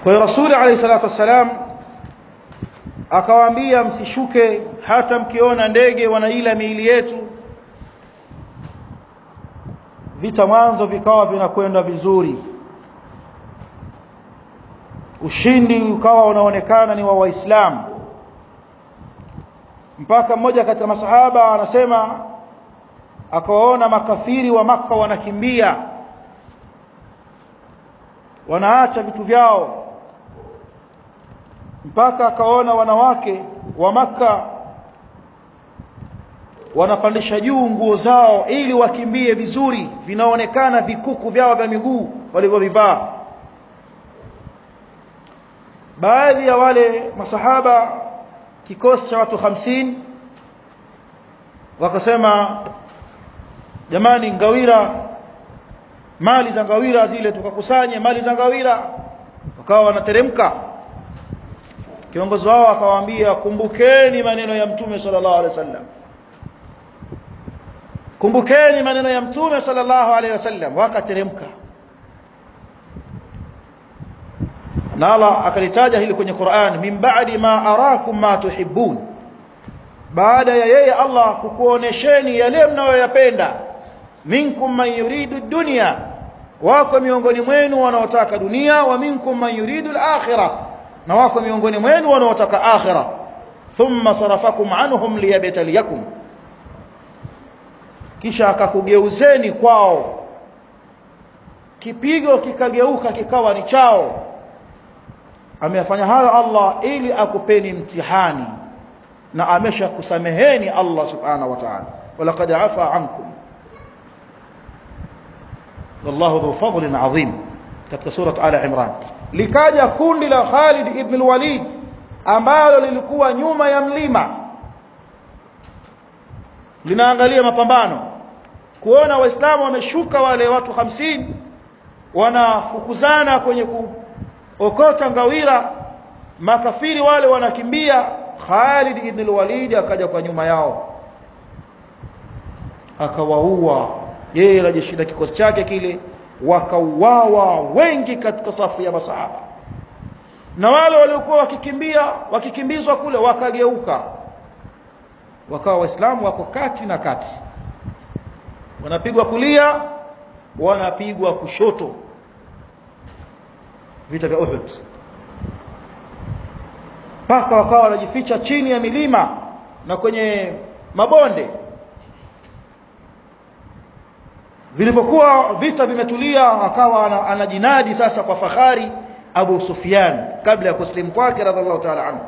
kwa hiyo rasuli alayhi salatu wassalam akawaambia msishuke hata mkiona ndege wanaila miili yetu vita mwanzo vikawa vinakwenda vizuri ushindi ukawa unaonekana ni wa waislamu mpaka mmoja katika masahaba anasema akawaona makafiri wa maka wanakimbia wanaacha vitu vyao mpaka akaona wanawake wa maka wanapandisha juu nguo zao ili wakimbie vizuri vinaonekana vikuku vyao vya miguu walivyovivaa baadhi ya wale masahaba kikosi cha watu hamsini wakasema jamani ngawira mali za ngawira zile tukakusanye mali za ngawira wakawa wanateremka kiongozi wao akawaambia kumbukeni maneno ya mtume sallallahu alaihi wasallam kumbukeni maneno ya mtume sallallahu alaihi wasallam wakateremka na Allah akalitaja hili kwenye Qur'an min ba'di ma arakum ma tuhibbun baada ya yeye Allah kukuonesheni yale mnayoyapenda minkum man yuridu dunya wako miongoni mwenu wanaotaka dunia wa minkum man yuridu al-akhirah na wako miongoni mwenu wanaotaka akhirah thumma sarafakum anhum liyabtaliyakum kisha akakugeuzeni kwao kipigo kikageuka kikawa ni chao ameyafanya hayo Allah ili akupeni mtihani na amesha kusameheni Allah subhanahu wa ta'ala walaqad afa ankum wallahu dhu fadlin adhim katika sura ala imran likaja kundi la Khalid ibn al-Walid ambalo lilikuwa nyuma ya mlima linaangalia mapambano kuona waislamu wameshuka wale watu hamsini wanafukuzana kwenye kuokota ngawira makafiri wale wanakimbia Khalid ibn al-Walid akaja kwa nyuma yao akawaua yeye na jeshi la kikosi chake kile wakauawa wengi katika safu ya masahaba na wale waliokuwa wakikimbia wakikimbizwa kule wakageuka wakawa waislamu wako kati na kati wanapigwa kulia wanapigwa kushoto vita vya Uhud mpaka wakawa wanajificha chini ya milima na kwenye mabonde vilipokuwa vita vimetulia akawa anajinadi sasa kwa fahari Abu Sufyan kabla ya kuslimu kwake radhiallahu ta'ala anhu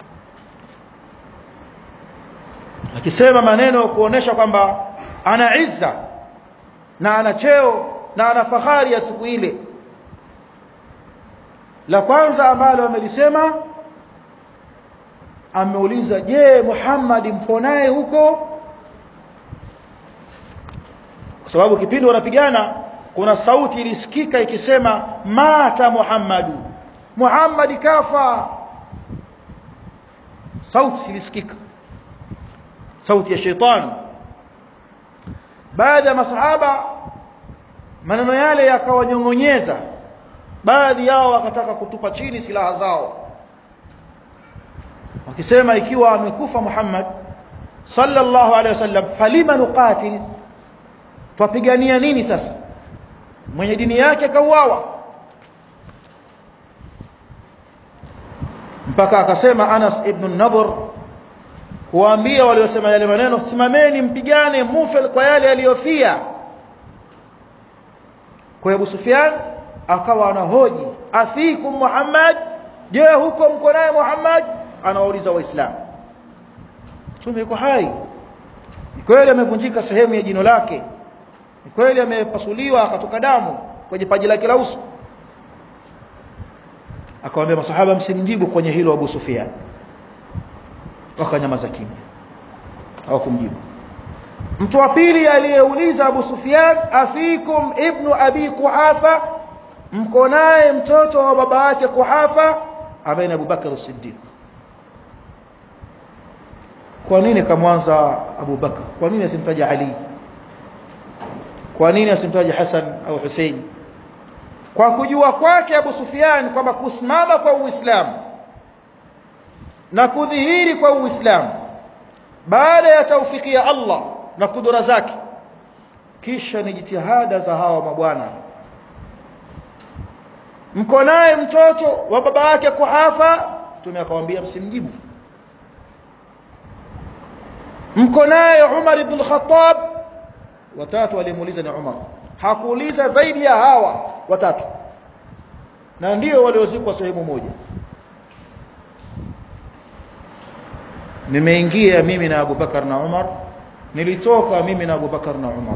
akisema maneno kuonesha kwamba ana izza na ana cheo na ana fahari ya siku ile la kwanza ambalo amelisema ameuliza je Muhammad mpo naye huko kwa sababu kipindi wanapigana kuna sauti ilisikika ikisema mata Muhammadu Muhammad kafa sauti ilisikika sauti ya shetani baadhi ya masahaba maneno yale yakawanyongonyeza baadhi yao wakataka kutupa chini silaha zao wakisema ikiwa amekufa Muhammad sallallahu alaihi wasallam falima nuqatil twapigania nini sasa mwenye dini yake kauawa mpaka akasema Anas ibn Nadhr kuambia waliosema yale maneno simameni mpigane mufe kwa yale aliyofia kwa Abu Sufyan akawa anahoji afikum Muhammad je huko mko naye Muhammad anawauliza waislamu mtume yuko hai ni kweli amevunjika sehemu ya jino lake ni kweli amepasuliwa akatoka damu kwenye paji lake la uso akawaambia masahaba msimjibu kwenye hilo Abu Sufyan wakanyamaza kimya hawakumjibu mtu wa pili aliyeuliza Abu Sufyan afikum ibnu abi Quhafa mko naye mtoto wa baba yake Quhafa ambaye ni Abu Bakar as-Siddiq kwa nini kamwanza Abu Bakar kwa nini asimtaja Ali kwa nini asimtaja Hassan au Hussein kwa kujua kwake Abu Sufyan kwamba kusimama kwa Uislamu na kudhihiri kwa Uislamu baada ya taufiki ya Allah na kudura zake kisha ni jitihada za hawa mabwana mko naye mtoto wa baba yake Kuhafa mtume akamwambia msimjibu mko naye Umar ibn al-Khattab watatu walimuuliza ni Umar hakuuliza zaidi ya hawa watatu na ndio waliozikwa sehemu moja nimeingia mimi na Abu Bakar na Umar nilitoka mimi na Abu Bakar na Umar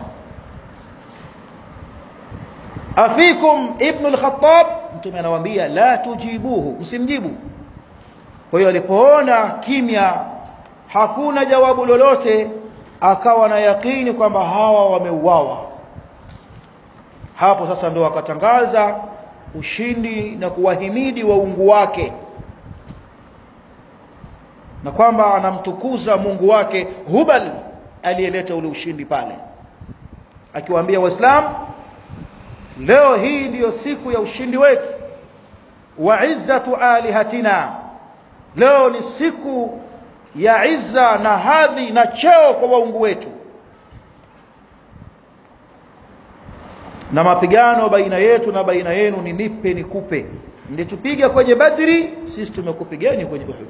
afikum ibn al-Khattab mtume anawaambia la tujibuhu msimjibu kwa hiyo alipoona kimya hakuna jawabu lolote akawa na yakini kwamba hawa wameuawa hapo sasa ndo akatangaza ushindi na kuwahimidi waungu wake na kwamba anamtukuza Mungu wake Hubal aliyeleta ule ushindi pale akiwaambia waislamu leo hii ndiyo siku ya ushindi wetu wa izzatu alihatina leo ni siku ya izza na hadhi na cheo kwa waungu wetu na mapigano baina yetu na baina yenu ni nipe nikupe mlitupiga kwenye badri sisi tumekupigeni kwenye uhud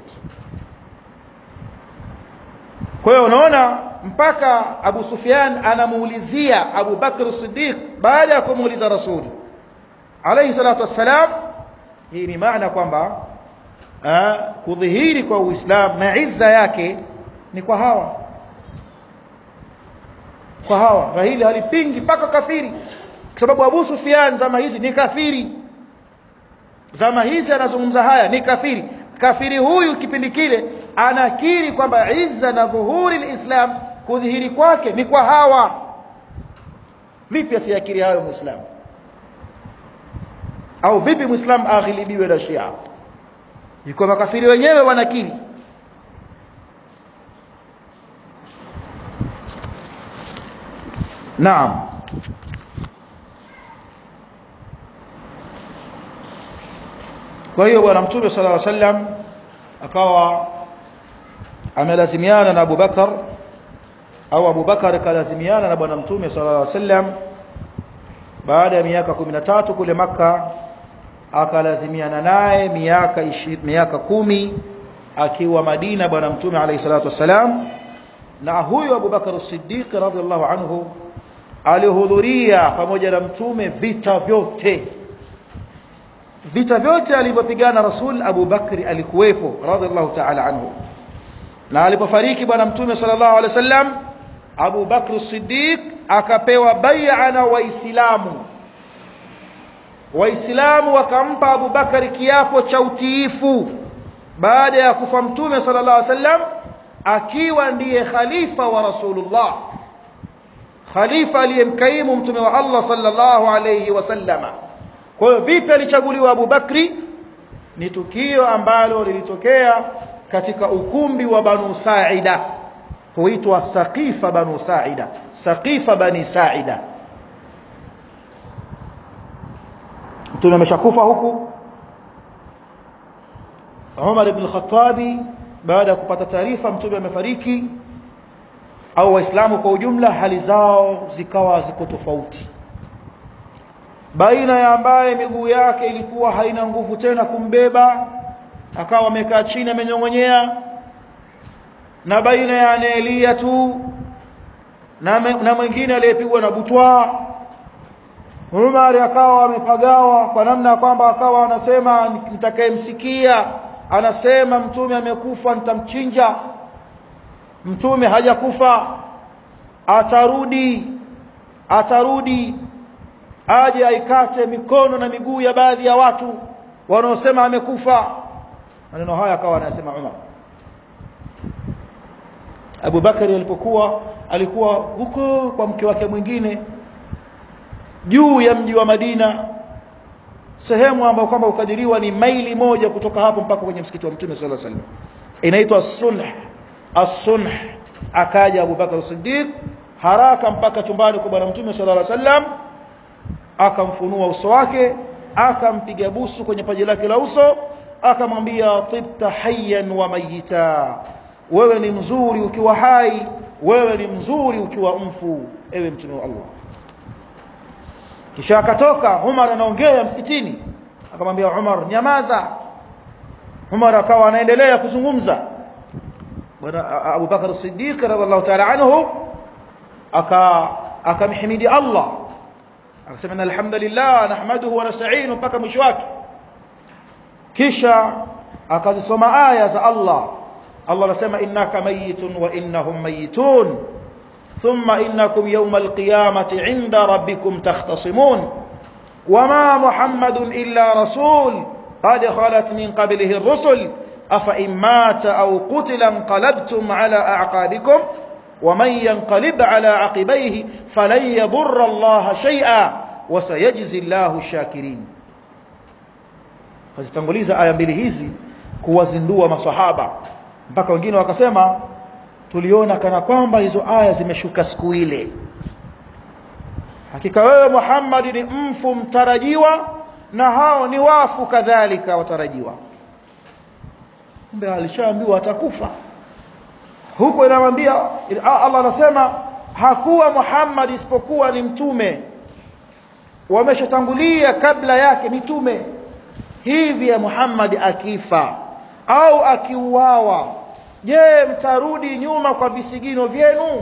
kwa hiyo unaona mpaka Abu Sufyan anamuulizia Abu Bakr Siddiq baada ya kumuuliza Rasuli alayhi salatu wassalam hii ni maana kwamba kudhihiri kwa Uislamu na izza yake ni kwa hawa kwa hawa na hili halipingi mpaka kafiri kwa sababu Abu Sufyan zama hizi ni kafiri zama hizi anazungumza haya ni kafiri kafiri huyu kipindi kile anakiri kwamba izza na dhuhuri alislam kudhihiri kwake ni kwa hawa vipi asiyakiri hayo muislamu au vipi muislamu aghilibiwe na shia iko makafiri wenyewe wanakiri naam kwa hiyo bwana mtume sallallahu alaihi wasallam akawa amelazimiana na Abu Bakar au Abu Bakar kalazimiana na bwana mtume sallallahu alaihi wasallam baada ya miaka 13 kule maka akalazimiana naye miaka miaka kumi akiwa Madina bwana mtume alayhi salatu wasalam na huyo Abu Bakar as-Siddiq radhiallahu anhu alihudhuria pamoja na mtume vita vyote vita vyote alivyopigana Rasul Abu Bakri alikuwepo radhiallahu ta'ala anhu na alipofariki bwana mtume sallallahu alaihi wasallam Abu Bakr as-Siddiq akapewa bai'a na waislamu waislamu wakampa Abu Bakari kiapo cha utiifu baada ya kufa mtume sallallahu alaihi wasallam akiwa ndiye khalifa wa Rasulullah khalifa aliyemkaimu mtume wa Allah sallallahu alayhi wasallama kwa hiyo vipi alichaguliwa Abu Bakri ni tukio ambalo lilitokea katika ukumbi wa Banu Saida huitwa Saqifa Banu Saida Saqifa Bani Saida mtume ameshakufa huku Umar ibn al-Khattabi baada ya kupata taarifa mtume amefariki au waislamu kwa ujumla hali zao zikawa ziko tofauti baina ya ambaye miguu yake ilikuwa haina nguvu tena kumbeba akawa amekaa chini amenyongonyea na baina ya anaelia tu na, na mwingine aliyepigwa na butwa Umar akawa amepagawa kwa namna kwamba akawa anasema nitakayemsikia anasema mtume amekufa nitamchinja mtume hajakufa atarudi atarudi aje aikate mikono na miguu ya baadhi ya watu wanaosema amekufa maneno haya akawa anasema Umar Abu Bakari alipokuwa alikuwa huko kwa mke wake mwingine juu ya mji wa Madina sehemu ambayo kwamba ukadiriwa ni maili moja kutoka hapo mpaka kwenye msikiti wa Mtume sallallahu alaihi wasallam inaitwa Sunh as-Sunh akaja Abu Bakar Siddiq haraka mpaka chumbani kwa bwana Mtume sallallahu alaihi wasallam akamfunua uso wake akampiga busu kwenye paji lake la uso akamwambia tibta hayyan wa mayita wewe ni mzuri ukiwa hai wewe ni mzuri ukiwa mfu ewe mtume wa Allah kisha akatoka Umar anaongea msikitini akamwambia Umar nyamaza Umar akawa anaendelea kuzungumza bwana Abu Bakar Siddiq radhiallahu ta'ala anhu aka akamhimidi Allah akasema alhamdulillah nahmaduhu wa nasta'inu mpaka mwisho wake kisha akazisoma aya za Allah Allah anasema innaka mayitun wa innahum mayitun thumma innakum yawmal qiyamati 'inda rabbikum takhtasimun wama muhammadun illa rasul qad khalat min qablihi ar-rusul afa in mata aw qutila inqalabtum 'ala a'qabikum ومن ينقلب على عقبيه فلن يضر الله شيئا وسيجزي الله الشاكرين kazitanguliza aya mbili hizi kuwazindua maswahaba mpaka wengine wakasema tuliona kana kwamba hizo aya zimeshuka siku ile hakika wewe Muhammad ni mfu mtarajiwa na hao ni wafu kadhalika watarajiwa kumbe alishaambiwa atakufa huko inamwambia Allah anasema hakuwa Muhammad isipokuwa ni mtume wameshatangulia kabla yake mitume hivi ya Muhammad akifa au akiuawa je mtarudi nyuma kwa visigino vyenu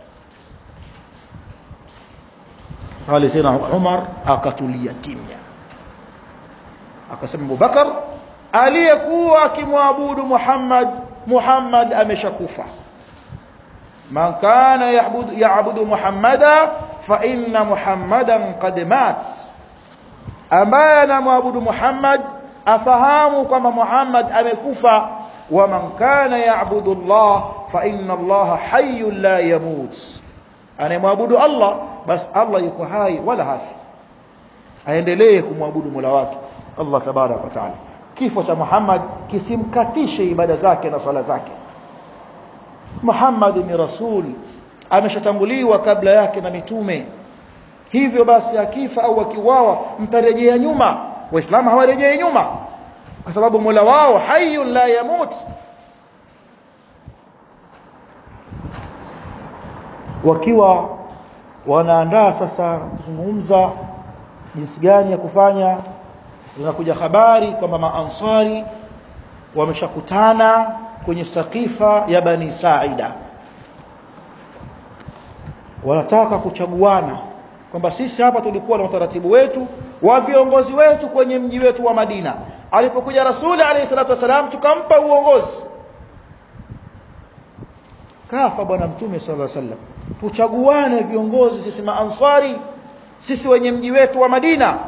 pale tena Umar akatulia kimya akasema Abubakar aliyekuwa akimwabudu Muhammad Muhammad ameshakufa man kana ya'budu ya'budu Muhammada fa inna Muhammadan qad mat ambaye anamwabudu Muhammad afahamu kwamba Muhammad amekufa wa man kana ya'budu Allah fa inna Allah hayyun la yamut anayemwabudu Allah bas Allah yuko hai wala hafi aendelee kumwabudu Mola wake Allah tabarak wa taala kifo cha Muhammad kisimkatishe ibada zake na swala zake Muhammad ni rasul ameshatanguliwa kabla yake na mitume hivyo basi akifa au akiwawa mtarejea nyuma waislamu hawarejei nyuma kwa sababu Mola wao hayyun la yamut wakiwa wanaandaa sasa kuzungumza jinsi gani ya kufanya zinakuja habari kwamba maansari wameshakutana kwenye sakifa ya bani Saida wanataka kuchaguana kwamba sisi hapa tulikuwa na utaratibu wetu wa viongozi wetu kwenye mji wetu wa Madina alipokuja Rasuli alayhi salatu wasalam tukampa uongozi kafa bwana mtume sallallahu alaihi wasallam tuchaguane viongozi sisi maansari sisi wenye mji wetu wa Madina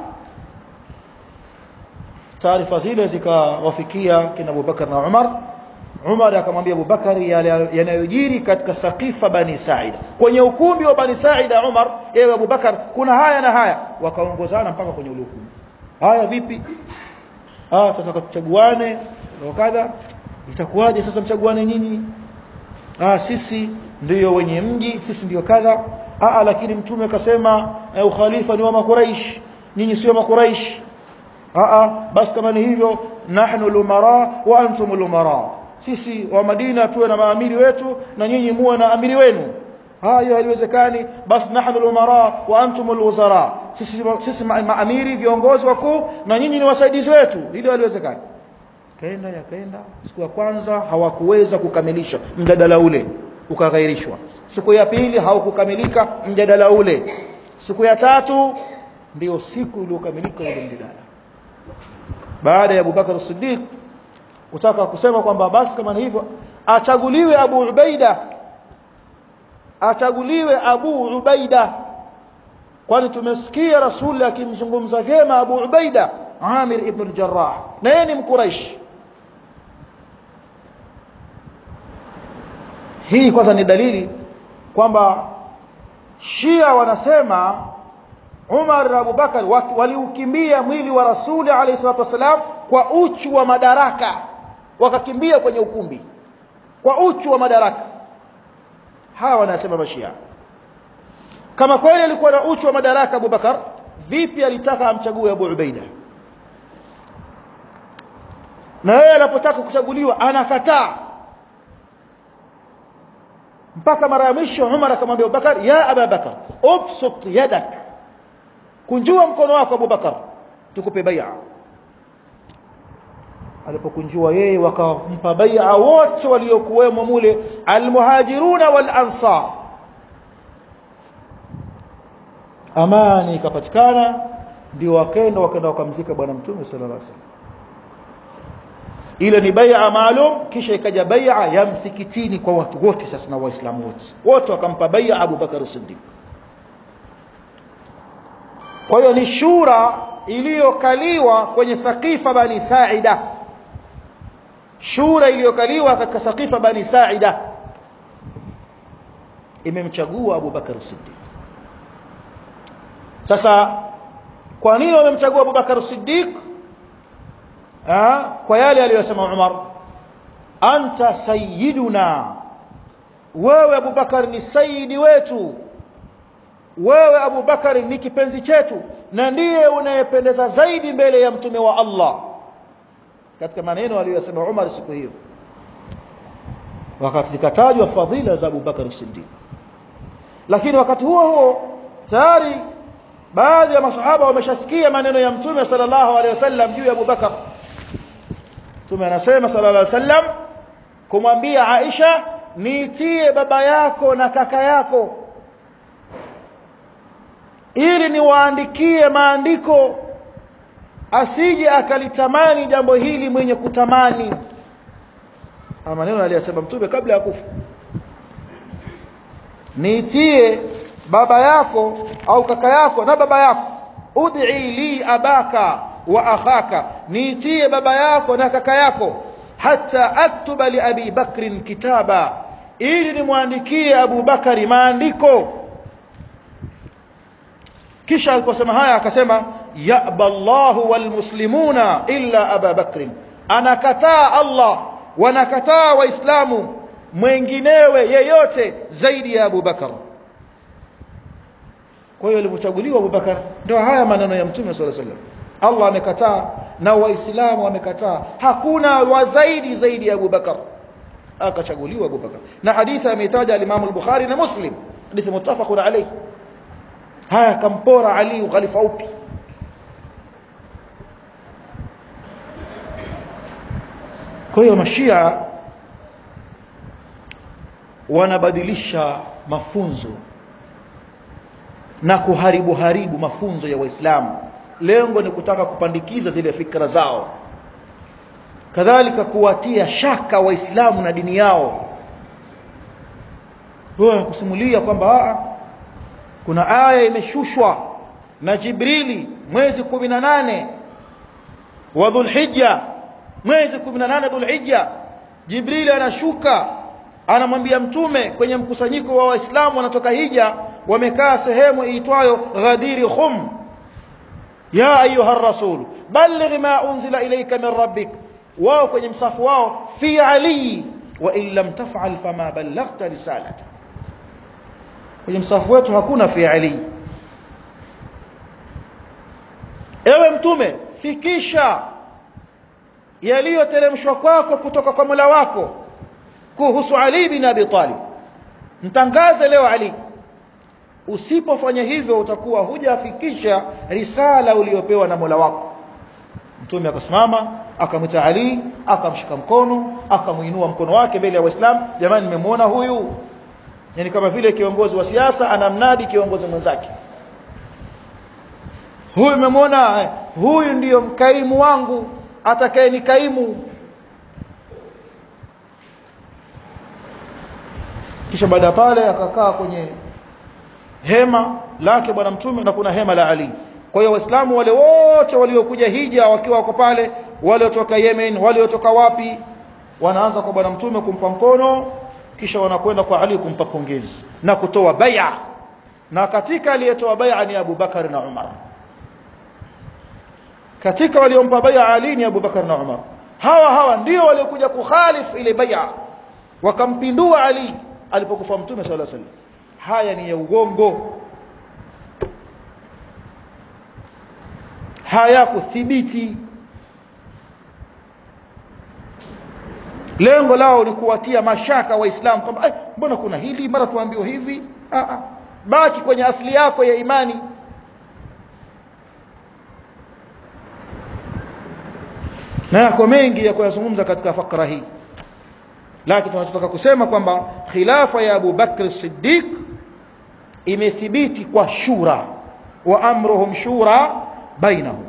taarifa zile zikawafikia kina Abubakar na Umar Umar akamwambia Abubakar yanayojiri katika sakifa bani Saida kwenye ukumbi wa bani Saida Umar ewe Abubakar kuna haya na haya wakaongozana mpaka kwenye ule ukumbi haya vipi ah tutaka tuchaguane wakadha itakuwaje sasa mchaguane nyinyi ah sisi ndiyo wenye mji sisi ndiyo kadha ah lakini mtume akasema eh, ukhalifa ni wa makuraish nyinyi sio makuraish ah basi kama ni hivyo nahnu lumara wa antum lumara sisi wa Madina tuwe na maamiri wetu na nyinyi muwe na amiri wenu hayo haliwezekani basi nahnu lumara wa antum alwuzara sisi sisi maamiri viongozi wakuu na nyinyi ni wasaidizi wetu hilo haliwezekani kaenda yakaenda siku ya kwanza hawakuweza kukamilisha mjadala ule ukaghairishwa siku ya pili haukukamilika mjadala ule siku ya tatu ndio siku iliyokamilika ule mjadala baada ya Abubakar Siddiq kutaka kusema kwamba basi kama ni hivyo achaguliwe Abu Ubaida achaguliwe Abu Ubaida kwani tumesikia Rasuli akimzungumza vyema Abu Ubaida Amir ibn al-Jarrah na yeye ni mkuraish hii kwanza ni dalili kwamba Shia wanasema Umar na Abubakar waliukimbia mwili wa Rasuli alayhi salatu wasalam kwa uchu wa madaraka wakakimbia kwenye ukumbi kwa uchu wa madaraka hawa wanasema mashia kama kweli alikuwa na uchu wa madaraka Abubakar vipi alitaka amchague Abu Ubaida na yeye anapotaka kuchaguliwa anakataa mpaka mara ya mwisho Umar akamwambia Abubakar ya Abu Bakar ubsut yadak kunjua mkono wako Abubakar tukupe bai'a alipokunjua yeye wakampa bai'a wote waliokuwemo mule almuhajiruna wal ansar amani ikapatikana ndio wakaenda wakaenda wakamzika bwana mtume sallallahu alaihi wasallam ile ni bai'a maalum kisha ikaja bai'a ya msikitini kwa watu wote sasa na waislamu wote wote wakampa bai'a Abu Bakar Siddiq kwa hiyo ni shura iliyokaliwa kwenye sakifa bani Saida shura iliyokaliwa katika sakifa bani Saida imemchagua Abu Bakar Siddiq sasa kwa nini wamemchagua Abu Bakar Siddiq kwa yale aliyosema Umar anta sayyiduna wewe Abu Bakar ni sayyidi wetu wewe Abu Bakar ni kipenzi chetu na ndiye unayependeza zaidi mbele ya mtume wa Allah katika maneno aliyosema Umar siku hiyo wakati zikatajwa fadhila za Abu Bakar Siddiq lakini wakati huo huo tayari baadhi ya masahaba wameshasikia maneno ya mtume sallallahu alaihi wasallam juu ya Abu Bakar mtume anasema sallallahu alaihi wasallam kumwambia Aisha niitie baba yako na kaka yako ili niwaandikie maandiko asije akalitamani jambo hili mwenye kutamani maneno aliyosema mtume kabla ya kufa niitie baba yako au kaka yako na baba yako ud'i li abaka wa akhaka niitie baba yako na kaka yako hata aktuba li abi bakrin kitaba ili nimwandikie Abu Bakari maandiko kisha aliposema haya akasema ya'ba Allahu wal muslimuna illa Aba Bakrin anakataa Allah wanakataa waislamu mwenginewe yeyote zaidi ya Abu Bakar kwa hiyo alipochaguliwa Abu Bakar ndio haya maneno ya Mtume صلى الله عليه وسلم Allah amekataa na waislamu wamekataa hakuna wa zaidi zaidi ya Abu Bakar akachaguliwa Abu Bakar na hadithi ametaja al-Imam al-Bukhari na Muslim hadithi muttafaqun alayhi haya kampora Ali ukhalifa upi kwa hiyo mashia wanabadilisha mafunzo na kuharibu haribu mafunzo ya waislamu lengo ni kutaka kupandikiza zile fikra zao kadhalika kuwatia shaka waislamu na dini yao wao kusimulia kwamba kuna aya imeshushwa na Jibrili mwezi 18 wa Dhulhijja mwezi 18 Dhulhijja Jibrili anashuka anamwambia mtume kwenye mkusanyiko wa waislamu wanatoka hija wamekaa sehemu iitwayo Ghadiri Khum ya ayuha rasul balligh ma unzila ilayka min rabbik wao kwenye msafu wao fi ali wa in lam taf'al fama ballaghta risalata kwenye msafu wetu hakuna fi ali ewe mtume fikisha yaliyoteremshwa kwako kutoka kwa Mola wako kuhusu Ali bin Abi Talib mtangaze leo Ali usipofanya hivyo utakuwa hujafikisha risala uliyopewa na Mola wako mtume akasimama akamwita Ali akamshika mkono akamuinua mkono wake mbele ya waislamu jamani nimemwona huyu yani kama vile kiongozi wa siasa anamnadi kiongozi mwenzake huyu nimemwona huyu ndiyo mkaimu wangu atakaye ni kaimu kisha baada ya pale akakaa kwenye hema lake bwana mtume na kuna hema la Ali kwa hiyo waislamu wale wote waliokuja hija wakiwa wako pale waliotoka Yemen waliotoka wapi wanaanza kwa bwana mtume kumpa mkono kisha wanakwenda kwa Ali kumpa pongezi na kutoa bai'a na katika aliyetoa bai'a ni Abu Bakar na Umar katika waliompa bai'a Ali ni Abu Bakar na Umar hawa hawa ndio waliokuja kukhalifu ile bai'a wakampindua Ali alipokufa mtume sallallahu alaihi wasallam haya ni ya ugongo haya kuthibiti lengo lao ni kuwatia mashaka waislamu kwamba eh, mbona kuna hili mara tuambiwa hivi ah, ah. baki kwenye asili yako ya imani na yako mengi ya kuyazungumza katika fakra hii lakini tunachotaka kusema kwamba khilafa ya Abu Bakr Siddiq imethibiti kwa shura wa amruhum shura bainahum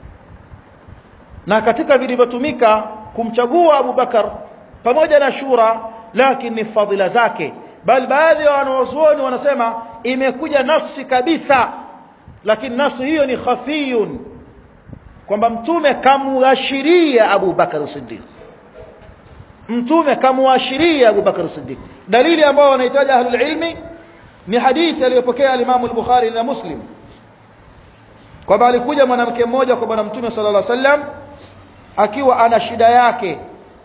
na katika vilivyotumika kumchagua Abu Bakar pamoja na shura lakini ni fadhila zake bal baadhi ya wanawazuoni wanasema imekuja nafsi kabisa lakini nafsi hiyo ni khafiyun kwamba mtume kamuashiria Abu Bakar Siddiq mtume kamuashiria Abu Bakar Siddiq dalili ambayo wanahitaji ahlul ilmi ni hadithi aliyopokea al-Imam al-Bukhari na Muslim kwamba alikuja mwanamke mmoja kwa bwana mtume sallallahu alaihi wasallam akiwa ana shida yake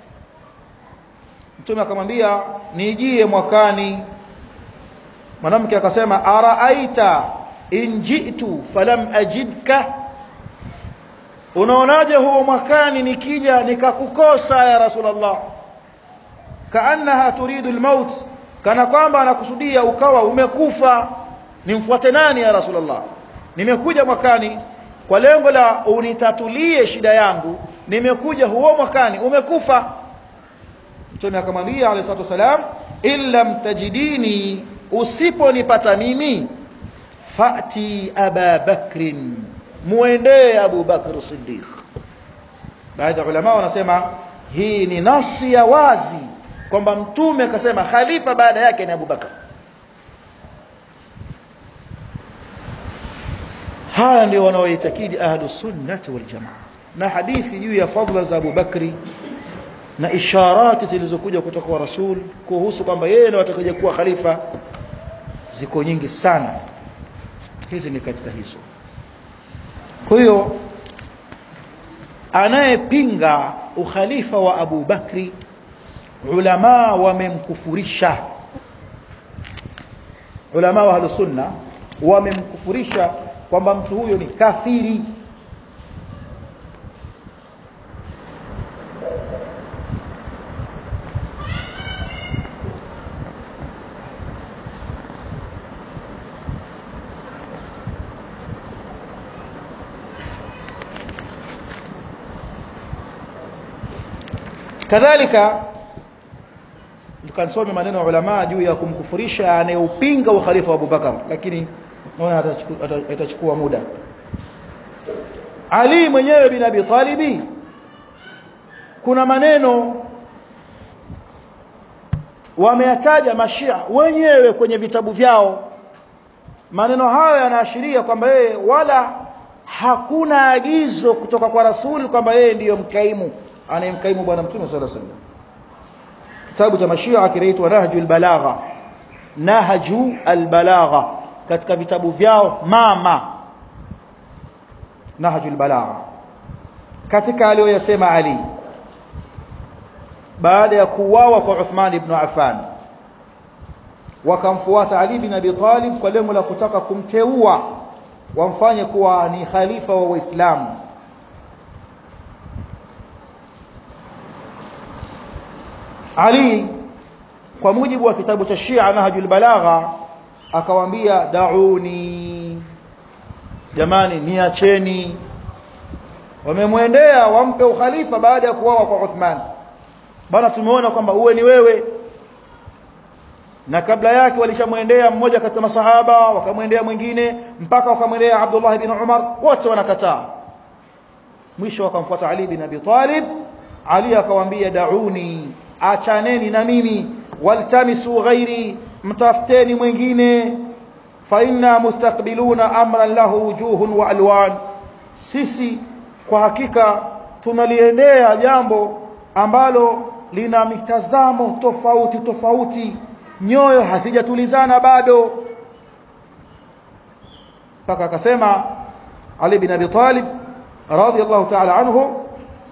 mtume akamwambia nijie mwakani mwanamke akasema araaita in jitu falam ajidka unaonaje huo mwakani nikija nikakukosa ya rasulullah kaannaha turidu almaut kana kwamba anakusudia ukawa umekufa nimfuate nani ya rasulullah nimekuja mwakani kwa lengo la unitatulie shida yangu nimekuja huo mwakani umekufa mtume akamwambia alayhi salatu wasalam illam tajidini usiponipata mimi fati aba bakrin muendee abu bakr siddiq baadhi ya ulama wanasema hii ni nasi ya wazi kwamba mtume akasema khalifa baada yake ni abu bakr haya ndio wanaoitakidi ahlus sunnati wal jamaa na hadithi juu ya fadhila za Abu Bakri na isharati zilizokuja kutoka kwa Rasul kuhusu kwamba yeye ndiye atakaye kuwa khalifa ziko nyingi sana hizi ni katika hizo kwa hiyo anayepinga ukhalifa wa Abu Bakri ulama wamemkufurisha ulama wa ahlus sunna wamemkufurisha kwamba mtu huyo ni kafiri kadhalika tukansome maneno ya ulama juu ya kumkufurisha anayeupinga ukhalifa wa Abubakar lakini naona itachukua muda Ali mwenyewe bin Abi Talibi kuna maneno wameyataja mashia wenyewe kwenye vitabu vyao maneno hayo yanaashiria kwamba yeye wala hakuna agizo kutoka kwa rasuli kwamba yeye ndiyo mkaimu anayemkaimu bwana mtume sallallahu alaihi wasallam kitabu cha mashia kinaitwa Nahjul Balagha Nahju al-Balagha katika vitabu vyao mama Nahjul Balagha katika aliyoyasema Ali baada ya kuuawa kwa Uthman ibn Affan wakamfuata Ali bin Abi Talib kwa lengo la kutaka kumteua wamfanye kuwa ni khalifa wa Waislamu Ali kwa mujibu wa kitabu cha Shia Nahjul Balagha akawaambia dauni jamani niacheni wamemwendea wampe ukhalifa baada ya kuwawa kwa Uthman bana tumeona kwamba uwe ni wewe na kabla yake walishamwendea mmoja katika masahaba wakamwendea mwingine mpaka wakamwendea Abdullah ibn Umar wote wanakataa mwisho wakamfuata Ali bin Abi Talib Ali akawaambia dauni achaneni na mimi waltamisu ghairi mtafuteni mwingine fa inna mustaqbiluna amran lahu wujuhun wa alwan sisi kwa hakika tunaliendea jambo ambalo lina mitazamo tofauti tofauti nyoyo hazijatulizana bado mpaka akasema Ali bin Abi Talib radiyallahu ta'ala anhu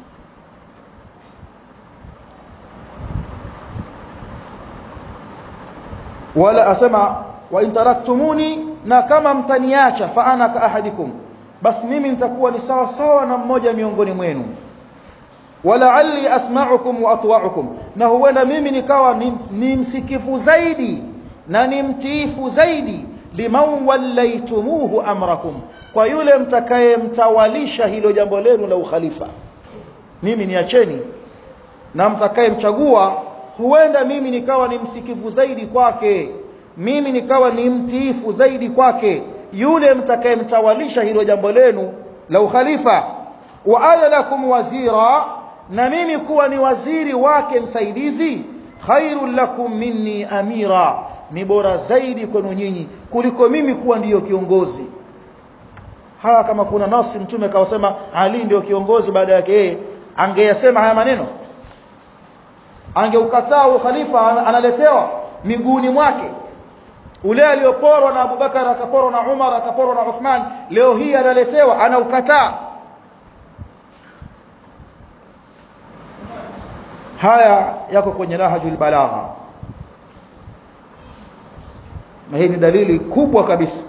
wala asema wa in taraktumuni na kama mtaniacha fa ana ka ahadikum basi mimi nitakuwa ni sawa sawa na mmoja miongoni mwenu wala'alli asma'ukum wa atwa'ukum na huenda mimi nikawa ni, ni msikifu zaidi na ni mtiifu zaidi liman wallaitumuhu amrakum kwa yule mtakayemtawalisha hilo jambo lenu la ukhalifa mimi niacheni na mtakayemchagua huenda mimi nikawa ni msikivu zaidi kwake mimi nikawa ni mtiifu zaidi kwake yule mtakayemtawalisha hilo jambo lenu la ukhalifa wa ana lakum wazira na mimi kuwa ni waziri wake msaidizi khairul lakum minni amira ni bora zaidi kwenu nyinyi kuliko mimi kuwa ndiyo kiongozi haya kama kuna nasi mtume kawasema Ali ndio kiongozi baada yake yeye angeyasema haya maneno angeukataa ukhalifa analetewa miguuni mwake ule aliyoporwa na Abubakar akaporwa na Umar akaporwa na Uthman leo hii analetewa anaukataa haya yako kwenye nahjul balagha na hii ni dalili kubwa kabisa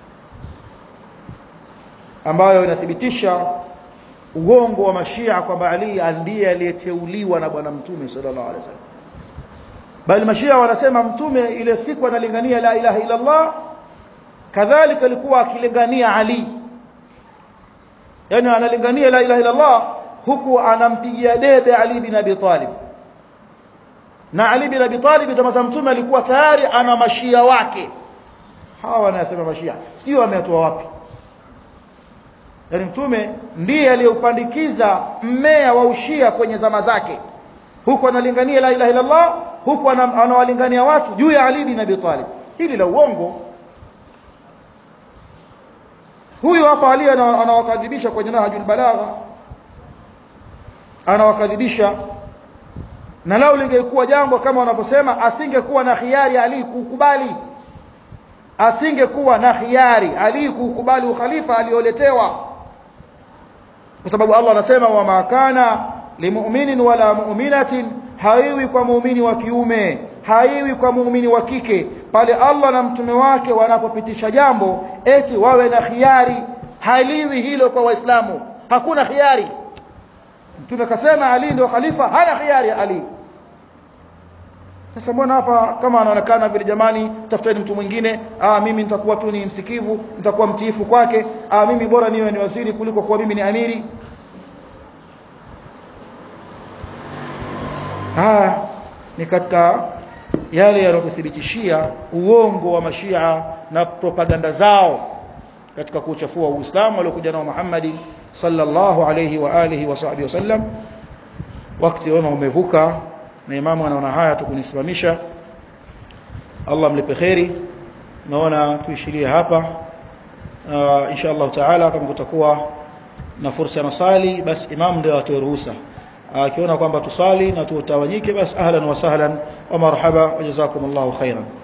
ambayo inathibitisha uongo wa mashia kwamba Ali ndiye aliyeteuliwa na bwana mtume sallallahu alaihi wasallam bali mashia wanasema mtume ile siku analingania la ilaha illa Allah kadhalika alikuwa akilingania Ali yani analingania la ilaha illa Allah huku anampigia debe Ali bin Abi Talib na Ali bin Abi Talib zama za mtume alikuwa tayari ana mashia wake hawa wanasema mashia sio wameatoa wapi yani mtume ndiye aliyeupandikiza mmea wa ushia kwenye zama zake huku analingania la ilaha illa Allah huku anawalingania watu juu ya Ali bin Abi Talib hili la uongo huyu hapa Ali anawakadhibisha kwenye nahjul balagha anawakadhibisha na lao lingekuwa jambo kama wanavyosema asingekuwa na khiari Ali kukubali asingekuwa na khiari Ali kukubali ukhalifa alioletewa kwa sababu Allah anasema wa makana limu'minin wala mu'minatin haiwi kwa muumini wa kiume haiwi kwa muumini wa kike pale Allah na mtume wake wanapopitisha jambo eti wawe na khiari haliwi hilo kwa waislamu hakuna khiari mtume kasema Ali ndio khalifa hana khiari Ali sasa mbona hapa kama anaonekana vile jamani tafuteni mtu mwingine ah mimi nitakuwa tu ni msikivu nitakuwa mtiifu kwake ah mimi bora niwe ni waziri kuliko kuwa mimi ni amiri ah ni katika yale yanayokuthibitishia uongo wa mashia na propaganda zao katika kuchafua Uislamu waliokuja nao Muhammad sallallahu alayhi wa alihi wa sahbihi wasallam wakati wao umevuka na imamu anaona haya tukunisimamisha Allah mlipe kheri naona tuishirie hapa uh, insha Allah taala kama kutakuwa na fursa ya masali basi imam ndio atoe ruhusa akiona kwamba tusali na tutawanyike basi ahlan wa sahlan wa marhaba wa jazakumullahu khairan